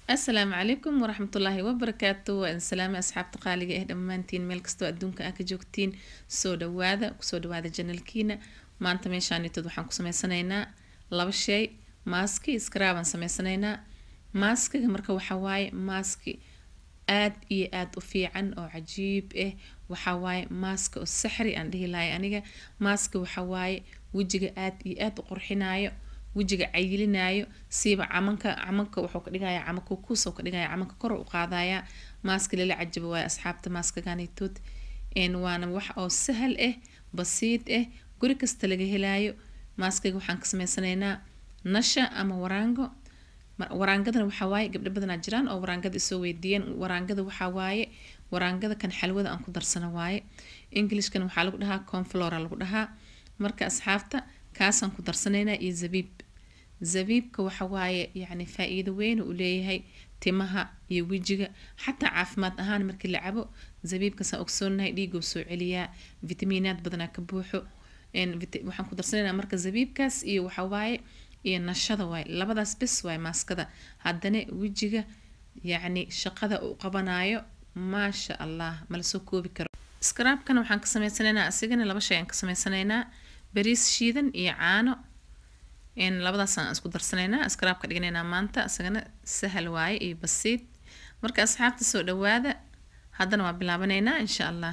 asalaamu calaykum waraxmatullaahi wabarakaatu waan salaame asxaabta qaaliga ah dhammaantiin meel kastoo adduunka ah ka joogtiin soo dhawaada kusoo dhawaada janalkiina maanta meeshaanitood waxaan ku sameysanaynaa laba shay maaski iskaraabaan sameysanaynaa maaskiga marka waxaa waaye maaski aad iyo aad u fiican oo cajiib ah waxaa waaye maaska oo saxri aan dhihi lahay aniga maaska waxaa waaye wejiga aad iyo aad u qurxinaayo wejiga cayilinaayo siiba camanka camanka wuxuu ka dhigaya camanka kuusoo ka dhigaya camanka kor u qaadaya maaska lala cajabo waaye asxaabta maaskaganitood waana wax oo sahal ah basiid ah guri kasta laga helaayo maaskiga waxaan ka sameysanaynaa nasha ama waraango waraangadana waxaa waaye gabdho badanaa jiraan oo waraangada isoo weydiiyeen waraangada waxaa waaye waraangada kan xalwada aan ku darsano waaye englishkan waxaa lagu dhahaa conflora lagu dhahaa marka asxaabta kaasaan ku darsanaynaa iyo zabiib zabiibka waxa waaye yacni faa-iido weyn uu leeyahay timaha iyo wejiga xataa caafimaad ahaan markii la cabo zabiibkasaan ogsoonahay dhiigou soo celiyaa vitamiinaad badanaa ka buuxo waxaan ku darsanaynaa marka zabiibkaas iyo waxa waaye iyo nashada waaye labadaas bes waaye maaskada haddana wejiga yacni shaqada uu qabanayo maasha allah mala soo koobi karo scraabkana waxaan ka sameysanaynaa asigana laba shay aan ka sameysanaynaa bariis shiidan iyo caano labadaasaan isku darsanaynaa scraabka dhiganaynaa maanta isagana sahal waaye iyo basiid marka asxaabta soo dhawaada haddana waa bilaabanaynaa insha allah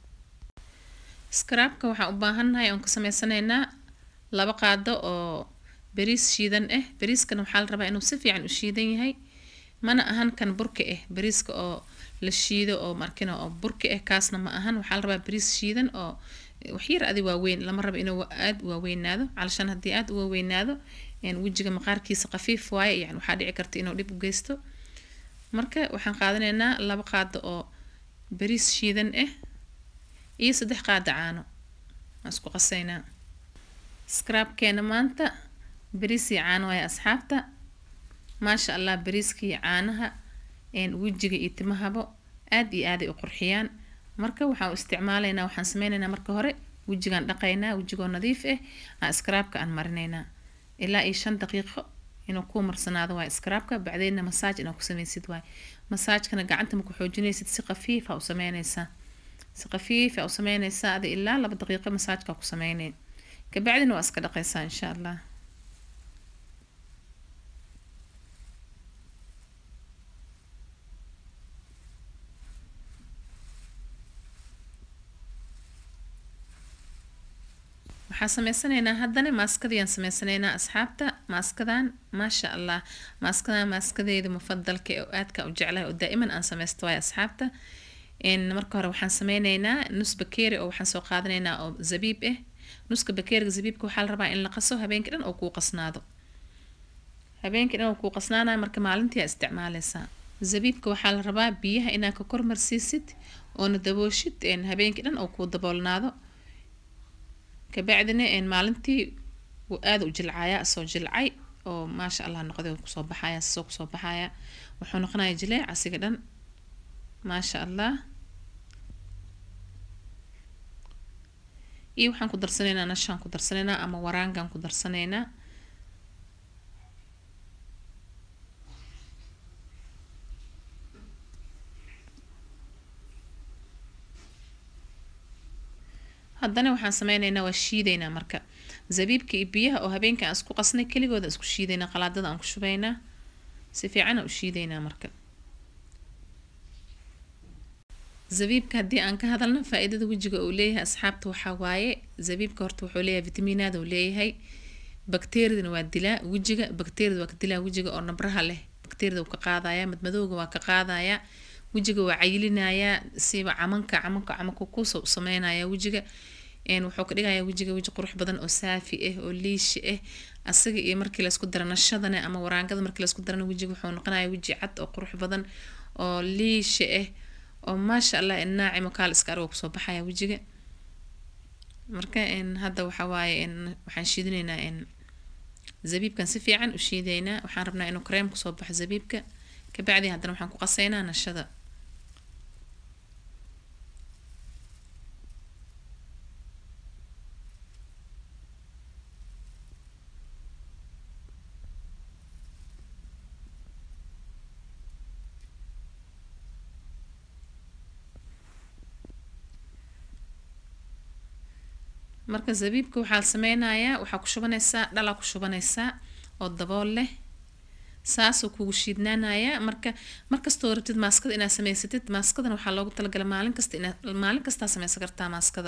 scraabka waxaan u baahannahay oon ka sameysanaynaa laba qaado oo bariis shiidan ah bariiskana waxaa la rabaa inuu si fiican u shiidan yahay mana ahan kan burka ah bariiska oo la shiido oo markina oo burka ah kaasna ma ahan waxaa la rabaa bariis shiidan oo waxyar adi waaweyn lama rabo inuu aada u waaweynaado calashaan haddii aada u waaweynaado wejiga maqaarkiisa khafiif waaye yani waxaa dhici karta inuu dhib u geysto marka waxaan qaadanaynaa laba qaado oo bariis shiidan ah iyo saddex qaado caano waan isku qasaynaa scraabkeena maanta bariis iyo caano waaye asxaabta maasha allah bariiska iyo caanaha wejiga iyo timahabo aada iyo aaday u qurxiyaan marka waxaan u isticmaalaynaa waxaan sameynaynaa marka hore wejigaan dhaqaynaa wejigoo nadiif ah aan scraabka aan marinaynaa ilaa iyo shan daqiiqo inuu kuu marsanaado waay scraabka bacdeedna masaaj inaad ku sameysid waay masaajkana gacanta ma ku xoojinaysid si khafiifa u sameynaysaa si khafiifa u sameynaysaa adi ilaa laba daqiiqo masaajka ku sameynay kabacdina waa iska dhaqaysaa insha allah waxaan sameysanaynaa haddana maaskadiyaan sameysanaynaa asxaabta maaskadan maasha allah maaskadan maaskadeeda mufadalka oo aadka u jeclahay oo daa'iman aan sameysto waayo asxaabta marka hore waxaan sameynaynaa nus bakeeri oo waxaan soo qaadanaynaa oo zabiib ah nuska bakeeriga zabiibka waxaa la rabaa in la qaso habeenkii dhan oo kuu qasnaado habeenkii dhan oo kuu qasnaanaya marka maalintii aa isticmaaleysaa zabiibka waxaa la rabaa biyaha inaad ka kormarsiisid oona dabooshid habeenkii dhan oo kuu daboolnaado kabacdina maalintii wuu aada u jilcayaa asoo jilcay oo maasha allah noqday kusoo baxaya sasoo kusoo baxaya wuxuu noqonaya jileec asiga dhan maasha allah iyo waxaan ku darsanaynaa nashaan ku darsanaynaa ama waraangaan ku darsanaynaa haddana waxaan sameynaynaa waa shiidaynaa marka zabiibka iyo biyaha oo habeenka aan isku qasnay keligooda isku shiidaynaa qalaadada aan ku shubaynaa si fiican aan u shiidaynaa marka zabiibka haddii aan ka hadalno faa-iidada wejiga uu leeyahay asxaabta waxaa waaye zabiibka horta wuxuu leeyahay vitamiinaad uu leeyahay bakteeridana waa dilaa wejiga bakteerida waa ka dilaa wejiga oo nabraha leh bakteerida uu ka qaadaya madmadowga waa ka qaadaya wejiga waa cayilinayaa siiba camanka camanka camanka kuusoo u sameynaya wejiga wuxuu ka dhigayaa wejiga weji qurux badan oo saafi ah oo liishi ah asaga iyo markii laysku dara nashadana ama waraangada markii laysku darana wejiga wuxuu noqonaya weji cad oo qurux badan oo liishi ah oo maasha allah naacimo kaal iska argo kusoo baxaya wejiga marka hadda waxa waaye waxaan shiidinaynaa zabiibkan si fiican u shiidaynaa waxaan rabnaa inuu kareem kusoo baxo zabiibka kabacdi haddana waxaan ku qasaynaa nashada marka zabiibka waxaa la sameynayaa waxaa ku shubanaysaa dhalaa ku shubanaysaa oo dabool leh saasoo kugu shiidnaanayaa marka markastoo rabtid maaskada inaad samaysatid maaskadana waxaa loogu talagalay maalin kasta inaad maalin kastaa sameysan kartaa maaskada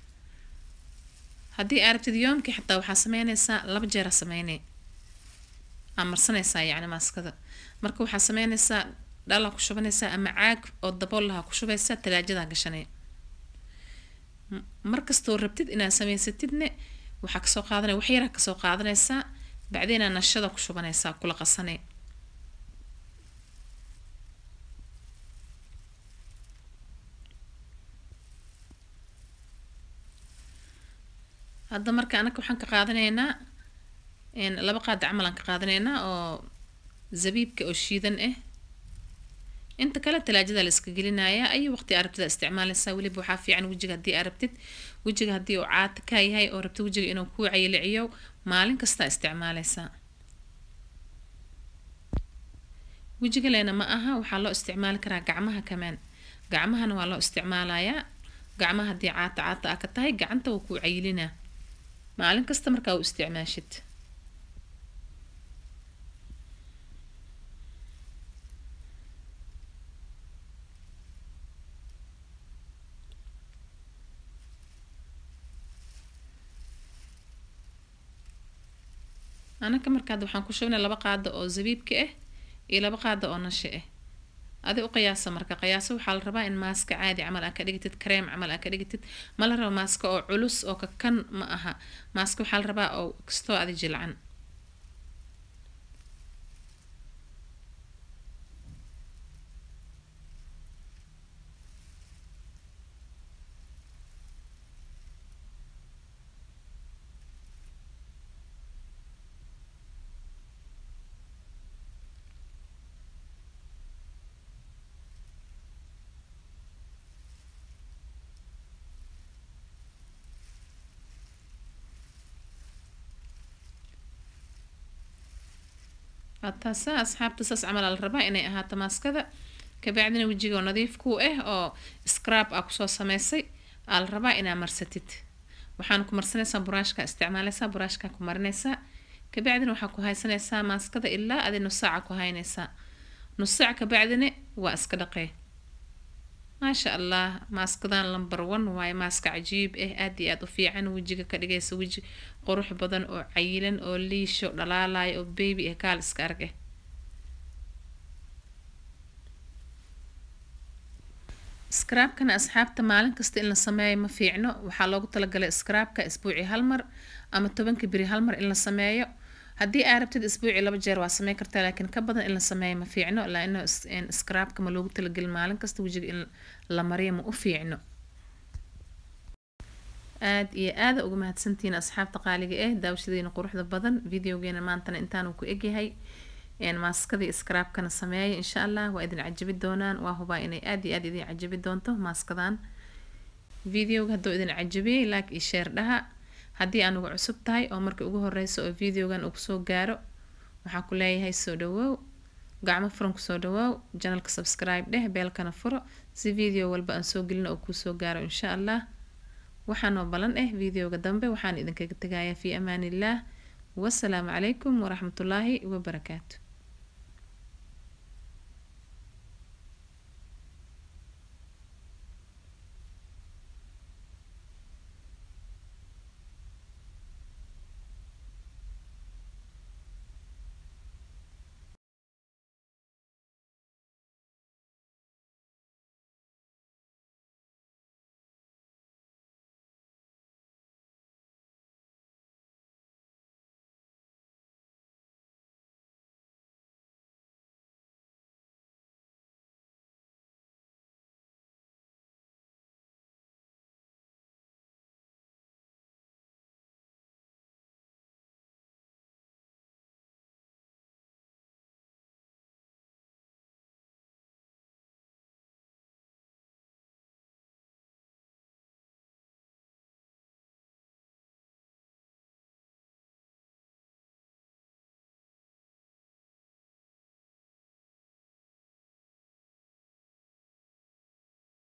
haddii aad rabtid yoomkii xataa waxaa sameynaysaa laba jeera sameynay aa marsanaysaa yacni maaskada marka waxaa sameynaysaa dhalaa ku shubanaysaa ama caag oo dabool lahaa ku shubaysaa talaajadaa gashanay markastoo rabtid inaad samaysatidne waxaa kasoo qaadanaya wax yaraa kasoo qaadanaysaa bacdeenaa nashada ku shubanaysaa kula qasanay hadda marka anaka waxaan ka qaadanaynaa laba qaada camal aan ka qaadanaynaa oo zabiibka oo shiidan ah inta kale talaajada la iska gelinayaa ayu waqti aa rabtid aa isticmaalaysaa weliba waxaa fiican wejiga haddii aa rabtid wejiga haddii uu caata ka yahay oo rabtid wejiga inuu kuu cayiliciyo maalin kastaa isticmaalaysaa wejiga leena ma aha waxaa loo isticmaali karaa gacmaha kamaan gacmahana waa loo isticmaalayaa gacmaha haddii caata caata aa ka tahay gacanta wuu kuu cayilinaa maalin kasta markaa u isticmaashid anaka markaad waxaan ku shubnay laba qaado oo zabiibka ah iyo laba qaado oo nashe ah adi u qiyaasa marka qiyaaso waxaa la rabaa in maaska caadi camal aa ka dhigtid kareem camal aa ka dhigtid ma la rabo maaska oo culus oo kakan ma aha maaska waxaa la rabaa oo kastoo adi jilcan taasa asxaabta saas camal aa la rabaa inay ahaato maaskada kabacdina wejiga oo nadiif kuu ah oo scrab aa kusoo sameysay aa la rabaa inaa marsatid waxaan ku marsanaysaa buraashka isticmaalaysaa buraashka ku marinaysaa kabacdina waxaa ku haysanaysaa maaskada ilaa adi nus saaca ku haynaysaa nus saac kabacdina waa iska dhaqee maasha allah maaskadan lumber one waaye maaska cajiib ah aad iyo aad u fiican wejiga ka dhigaysa weji qurux badan oo cayilan oo liisho dhalaalaya oo baby ah kaal iska arg ah scraabkana asxaabta maalin kasta in la sameeyo ma fiicno waxaa loogu talagalay scraabka isbuuci hal mar ama tobanka beri hal mar in la sameeyo haddii aa rabtid isbuuci laba jeer waa sameyn kartaa laakiin ka badan in la sameeyo ma fiicno laano scraabka ma loogu talagelin maalin kasta wejiga in la mariyo ma u fiicno aad iyo aada uga mahadsantihiin asxaabta qaaliga ah daawashadiina quruxda badan videogeena maantana intaanu ku egyahay maaskadii scraabkana sameeya insha allah waa idin cajabi doonaan waa hubaa inay aad iyo aad idin cajabi doonto maaskadan videoga hadduu idin cajabiyey like iyo sheer dhaha haddii aan uga cusub tahay oo marka ugu horeyso oo videogan uu kusoo gaaro waxaan ku leeyahay soo dhawoow gacmo furan kusoo dhawoow janalka subscribe dheh beelkana furo si video walba aan soo gelino oo kuusoo gaaro insha allah waxaanoo balan ah videoga dambe waxaan idinkaga tegayaa fii amaan illaah wasalaamu calaykum waraxmatullaahi wabarakaatu